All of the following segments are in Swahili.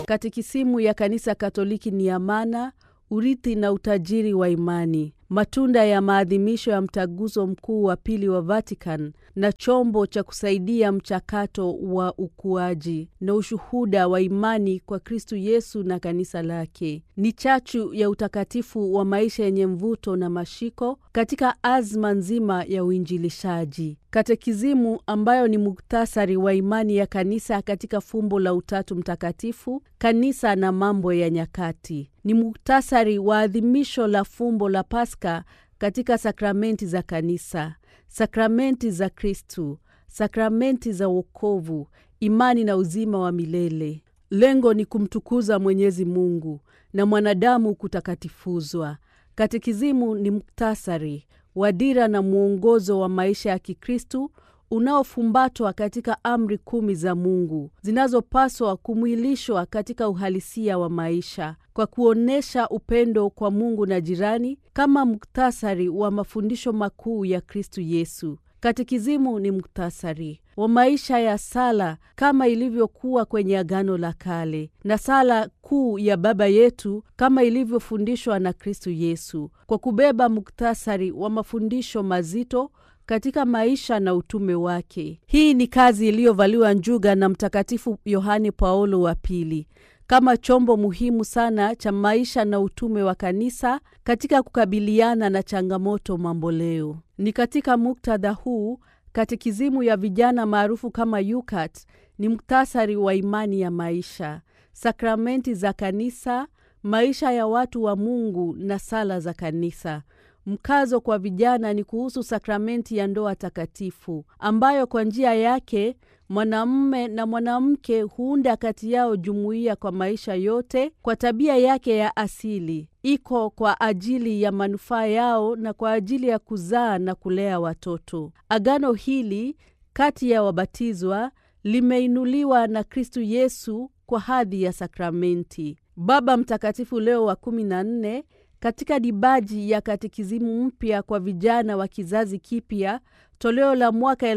Katekisimu ya Kanisa Katoliki ni amana, urithi na utajiri wa imani, matunda ya maadhimisho ya mtaguso mkuu wa pili wa Vatican na chombo cha kusaidia mchakato wa ukuaji na ushuhuda wa imani kwa Kristu Yesu na kanisa lake. Ni chachu ya utakatifu wa maisha yenye mvuto na mashiko katika azma nzima ya uinjilishaji. Katekizimu ambayo ni muktasari wa imani ya kanisa katika fumbo la Utatu Mtakatifu, kanisa na mambo ya nyakati. Ni muktasari wa adhimisho la fumbo la Pasaka katika sakramenti za kanisa, sakramenti za Kristu, sakramenti za wokovu, imani na uzima wa milele. Lengo ni kumtukuza Mwenyezi Mungu na mwanadamu kutakatifuzwa. Katekizimu ni muktasari wa dira na mwongozo wa maisha ya Kikristu unaofumbatwa katika amri kumi za Mungu zinazopaswa kumwilishwa katika uhalisia wa maisha kwa kuonyesha upendo kwa Mungu na jirani, kama muktasari wa mafundisho makuu ya Kristu Yesu. Katekizimu ni muktasari wa maisha ya sala kama ilivyokuwa kwenye Agano la Kale na sala kuu ya Baba yetu kama ilivyofundishwa na Kristu Yesu, kwa kubeba muktasari wa mafundisho mazito katika maisha na utume wake. Hii ni kazi iliyovaliwa njuga na Mtakatifu Yohane Paulo wa Pili kama chombo muhimu sana cha maisha na utume wa kanisa katika kukabiliana na changamoto mamboleo. Ni katika muktadha huu katekizimu ya vijana maarufu kama YUCAT ni muktasari wa imani ya maisha, sakramenti za kanisa, maisha ya watu wa Mungu na sala za kanisa. Mkazo kwa vijana ni kuhusu sakramenti ya ndoa takatifu ambayo kwa njia yake mwanamume na mwanamke huunda kati yao jumuiya kwa maisha yote. Kwa tabia yake ya asili, iko kwa ajili ya manufaa yao na kwa ajili ya kuzaa na kulea watoto. Agano hili kati ya wabatizwa limeinuliwa na Kristu Yesu kwa hadhi ya sakramenti. Baba Mtakatifu Leo wa kumi na nne katika dibaji ya katekizimu mpya kwa vijana wa kizazi kipya toleo la mwaka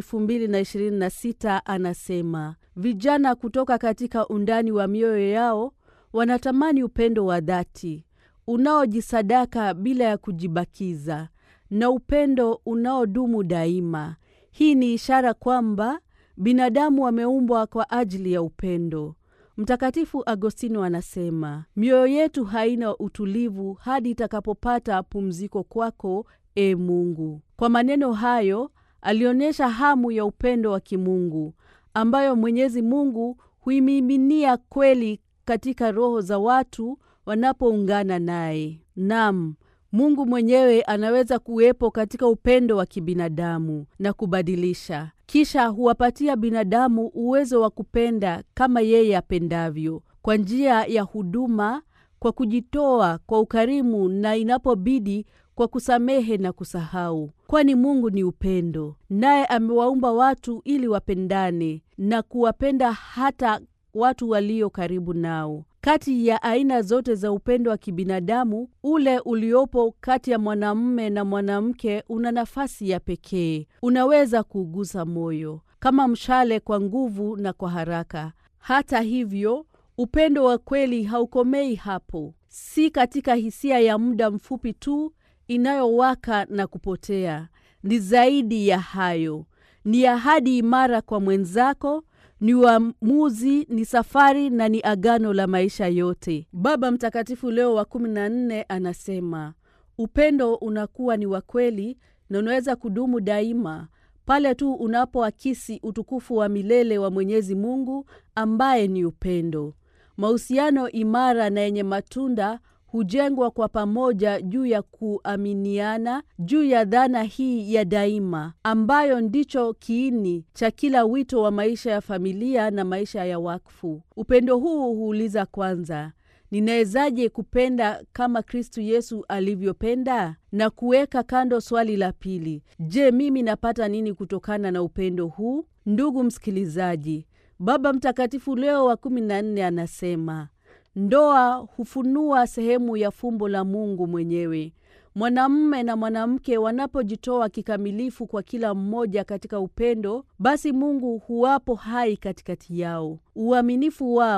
2026 anasema, vijana kutoka katika undani wa mioyo yao wanatamani upendo wa dhati unaojisadaka bila ya kujibakiza na upendo unaodumu daima. Hii ni ishara kwamba binadamu wameumbwa kwa ajili ya upendo. Mtakatifu Agostino anasema mioyo yetu haina utulivu hadi itakapopata pumziko kwako, e Mungu. Kwa maneno hayo alionyesha hamu ya upendo wa kimungu ambayo Mwenyezi Mungu huimiminia kweli katika roho za watu wanapoungana naye. Nam, Mungu mwenyewe anaweza kuwepo katika upendo wa kibinadamu na kubadilisha kisha huwapatia binadamu uwezo wa kupenda kama yeye apendavyo, kwa njia ya huduma, kwa kujitoa, kwa ukarimu, na inapobidi kwa kusamehe na kusahau, kwani Mungu ni upendo, naye amewaumba watu ili wapendane na kuwapenda hata watu walio karibu nao. Kati ya aina zote za upendo wa kibinadamu, ule uliopo kati ya mwanamume na mwanamke una nafasi ya pekee. Unaweza kuugusa moyo kama mshale, kwa nguvu na kwa haraka. Hata hivyo, upendo wa kweli haukomei hapo, si katika hisia ya muda mfupi tu inayowaka na kupotea. Ni zaidi ya hayo, ni ahadi imara kwa mwenzako ni uamuzi, ni safari na ni agano la maisha yote. Baba Mtakatifu Leo wa kumi na nne anasema upendo unakuwa ni wa kweli na unaweza kudumu daima pale tu unapoakisi utukufu wa milele wa Mwenyezi Mungu ambaye ni upendo. Mahusiano imara na yenye matunda hujengwa kwa pamoja juu ya kuaminiana, juu ya dhana hii ya daima ambayo ndicho kiini cha kila wito wa maisha ya familia na maisha ya wakfu. Upendo huu huuliza kwanza, ninawezaje kupenda kama Kristu Yesu alivyopenda? Na kuweka kando swali la pili, je, mimi napata nini kutokana na upendo huu? Ndugu msikilizaji, Baba Mtakatifu Leo wa kumi na nne anasema Ndoa hufunua sehemu ya fumbo la Mungu mwenyewe. Mwanamume na mwanamke wanapojitoa kikamilifu kwa kila mmoja katika upendo, basi Mungu huwapo hai katikati yao. Uaminifu wao,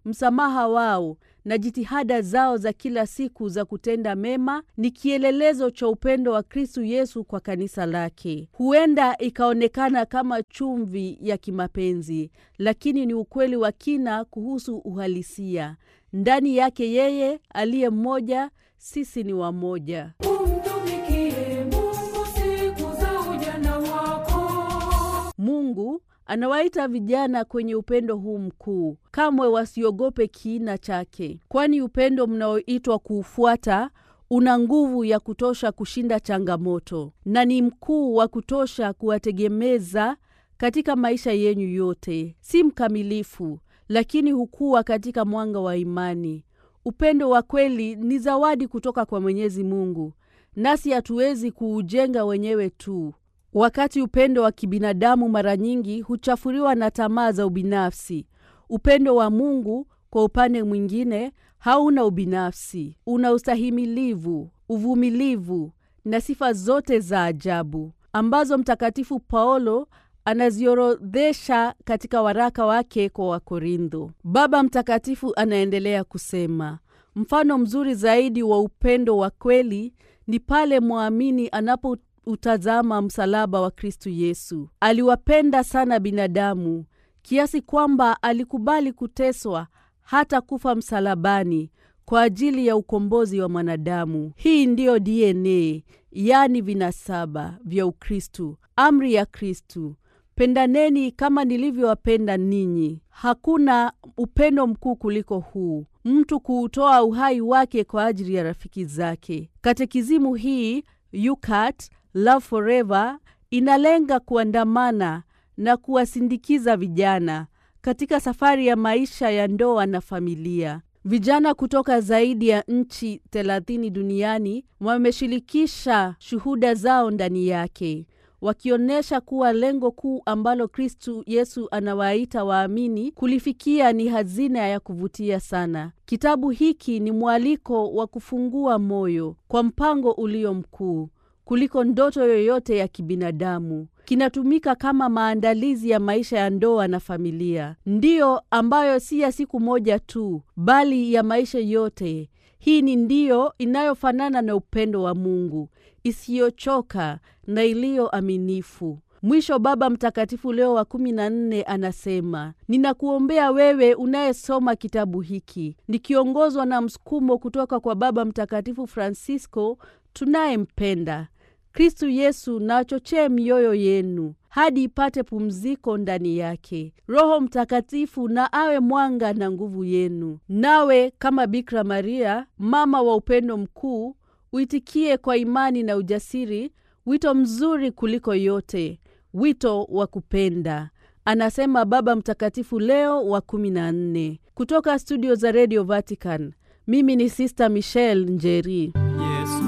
msamaha wao na jitihada zao za kila siku za kutenda mema ni kielelezo cha upendo wa Kristu Yesu kwa kanisa lake. Huenda ikaonekana kama chumvi ya kimapenzi, lakini ni ukweli wa kina kuhusu uhalisia. Ndani yake yeye aliye mmoja, sisi ni wamoja. Umtumikie Mungu siku za ujana wako. Mungu anawaita vijana kwenye upendo huu mkuu. Kamwe wasiogope kiina chake, kwani upendo mnaoitwa kuufuata una nguvu ya kutosha kushinda changamoto na ni mkuu wa kutosha kuwategemeza katika maisha yenyu yote. Si mkamilifu, lakini hukua katika mwanga wa imani. Upendo wa kweli ni zawadi kutoka kwa Mwenyezi Mungu, nasi hatuwezi kuujenga wenyewe tu. Wakati upendo wa kibinadamu mara nyingi huchafuliwa na tamaa za ubinafsi, upendo wa Mungu kwa upande mwingine hauna ubinafsi, una ustahimilivu, uvumilivu na sifa zote za ajabu ambazo Mtakatifu Paulo anaziorodhesha katika waraka wake kwa Wakorintho. Baba Mtakatifu anaendelea kusema, mfano mzuri zaidi wa upendo wa kweli ni pale mwamini anapo utazama msalaba wa Kristu Yesu. Aliwapenda sana binadamu kiasi kwamba alikubali kuteswa hata kufa msalabani kwa ajili ya ukombozi wa mwanadamu. Hii ndiyo DNA, yaani vinasaba vya Ukristu, amri ya Kristu: pendaneni kama nilivyowapenda ninyi. Hakuna upendo mkuu kuliko huu, mtu kuutoa uhai wake kwa ajili ya rafiki zake. Katekizimu hii yukat Love Forever inalenga kuandamana na kuwasindikiza vijana katika safari ya maisha ya ndoa na familia. Vijana kutoka zaidi ya nchi thelathini duniani wameshirikisha shuhuda zao ndani yake, wakionyesha kuwa lengo kuu ambalo Kristu Yesu anawaita waamini kulifikia ni hazina ya kuvutia sana. Kitabu hiki ni mwaliko wa kufungua moyo kwa mpango ulio mkuu kuliko ndoto yoyote ya kibinadamu. Kinatumika kama maandalizi ya maisha ya ndoa na familia, ndiyo ambayo si ya siku moja tu, bali ya maisha yote. Hii ni ndiyo inayofanana na upendo wa Mungu, isiyochoka na iliyo aminifu. Mwisho, Baba Mtakatifu Leo wa kumi na nne anasema, ninakuombea wewe unayesoma kitabu hiki, nikiongozwa na msukumo kutoka kwa Baba Mtakatifu Francisco tunayempenda Kristu Yesu na achochee mioyo yenu hadi ipate pumziko ndani yake. Roho Mtakatifu na awe mwanga na nguvu yenu, nawe kama Bikira Maria, mama wa upendo mkuu, uitikie kwa imani na ujasiri wito mzuri kuliko yote, wito wa kupenda, anasema Baba Mtakatifu Leo wa kumi na nne. Kutoka studio za Radio Vatican, mimi ni Sister Michelle Njeri.